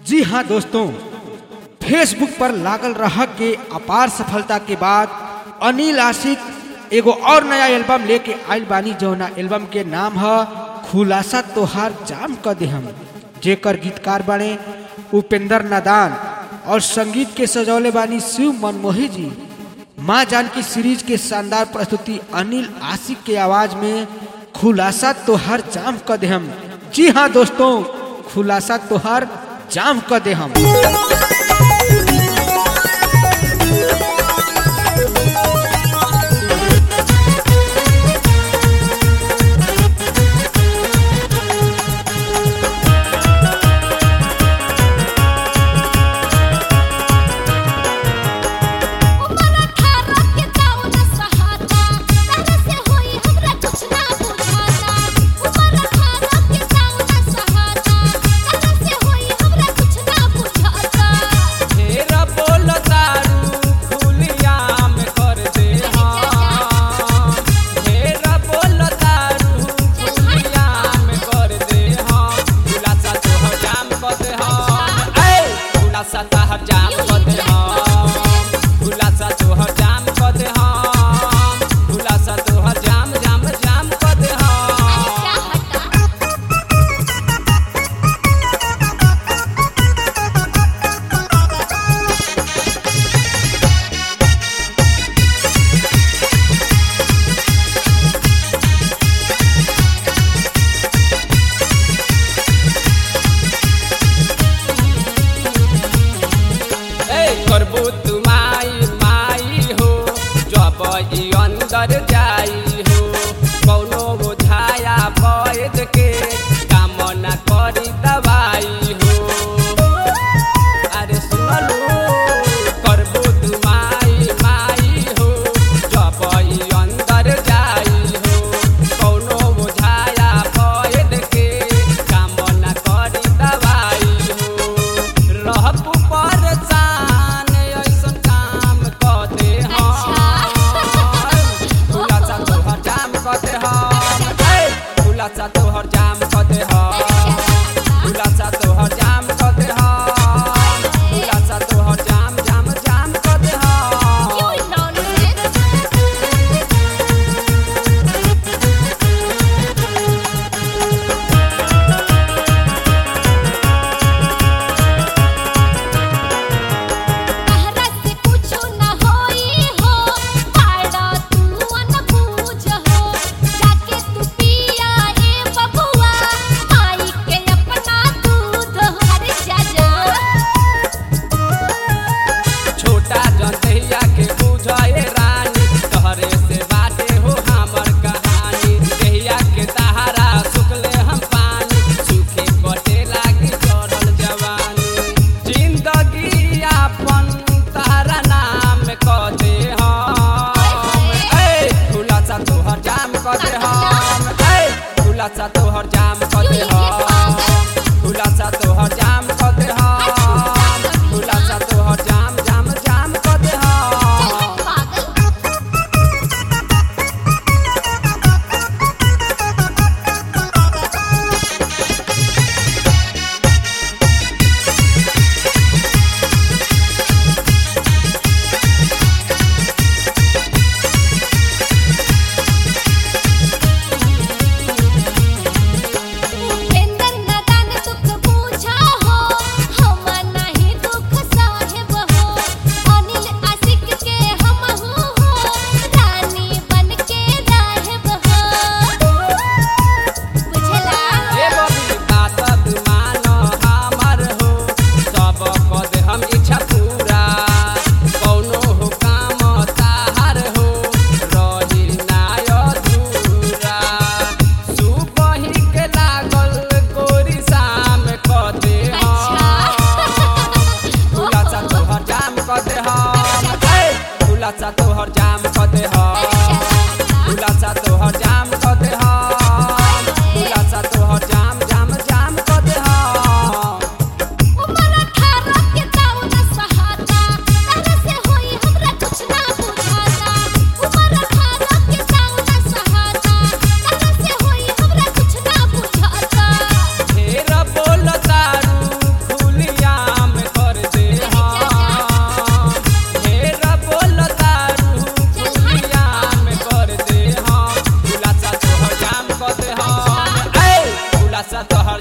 जी हाँ दोस्तों फेसबुक पर लागल रह के अपार सफलता के बाद अनिल आशिक एगो और नया एल्बम लेके आइल बानी जौना एल्बम के नाम है खुलासा तोहार जाम क दे हम जेकर गीतकार बने उपेंद्र नादान और संगीत के सजौले बानी शिव मनमोही जी माँ जानकी सीरीज के शानदार प्रस्तुति अनिल आशिक के आवाज में खुलासा तोहार जाम क दे हम जी हाँ दोस्तों खुलासा तोहार जाम क दे हम उमर अठारह के दाऊ न सहाता तारा से होई हमरा कुछ ना बुझाता उमर अठारह के दाऊ न सहाता तारा से होई हमरा कुछ ना बुझाता ढेर बोल दारू खुलियाम कर दे हाँ ढेर बोल दारू खुलियाम कर दे हाँ खुलासा तोहर जाम कर दे हाँ ऐ खुलासा तोहर जाम कर दे हाँ खुलासा तोहर जाम कर दे हाँ खुलासा तोहर जाम जाम जाम कर दे हाँ क्या हटा ए करबू तू माई माई हो जब ई अंदर जाई हो कौनो बुझाया वैद के कामना करी दवाई हो अरे सुनलू करबू तू माई माई हो जब ई अंदर जाई हो कौनो बुझाया वैद के कामना करी दवाई हो रहबू परेशान ऐसन काम क दे खुलासा तोहर जाम क दे खुलासा तोहर जाम क दे खुलासा लासा तोहरा